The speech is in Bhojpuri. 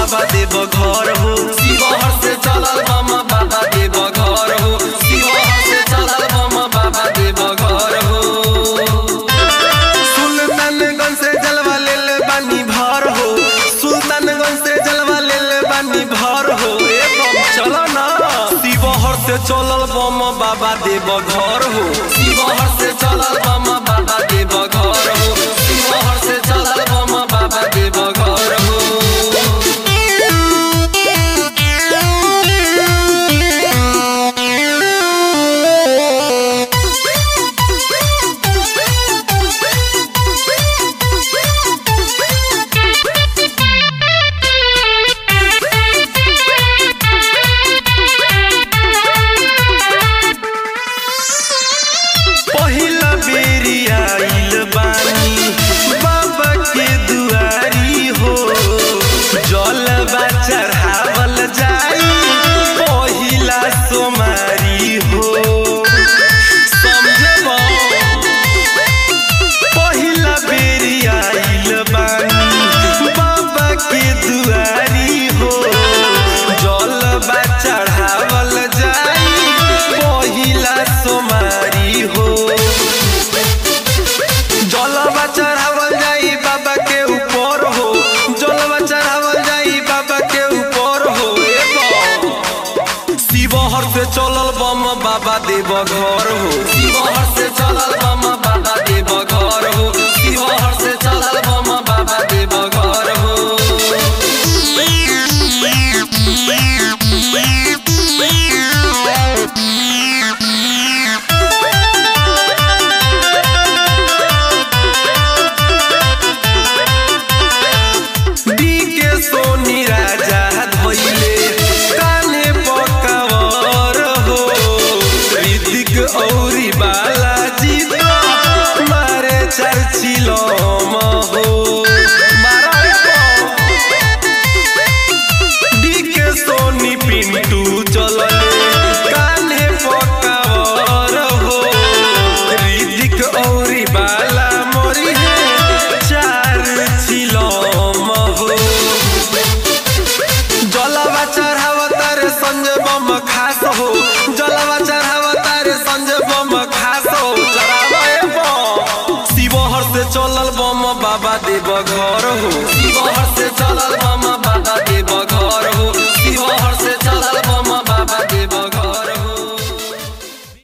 बाबा देव घर हो शिवहर से चलल बम बाबा देव घर हो शिवहर से चलल बम बाबा देव घर हो सुल्तानगंज से जलवा लेल बानी भर हो सुल्तानगंज से जलवा लेल बानी भर हो ए बम चलो ना शिवहर से चलल बम बाबा देव घर हो शिवहर से चलल बम बाबा देव घर हो शिवहर से चलल बम बाबा देव घर हो पहिला बेरी आइल बानी बाबा के दुआरी हो जलवा चढ़ावल जाई पहिला सोमारी हो समझबो पहिला बेरी आइल बानी बाबा के दुआरी हो जलवा चढ़ावल जाई पहिला सोमारी हो जलवा चढ़ावल जाई बाबा के ऊपर हो जलवा चढ़ावल जाई बाबा के ऊपर हो ए बम। शिवहर से चलल बम बाबा देव घर हो शिवहर से चलल बम बाबा देव घर हो शिवहर से चलल बम बाबा देव घर हो डीके सोनी राजा धोइले काने पकावर हो ऋतिक औरी बालाजी तो मारे चर्चिलो हो डीके सोनी पिंटू चलले काने पकावर हो ऋतिक औरी बाला मोरी है चार चिलम हो जलवा चढ़ावतार संजय बम खास हो जलवा चढ़ावतार संजय बम खास हो चढ़ावे बम शिवहर से चलल बम बाबा देव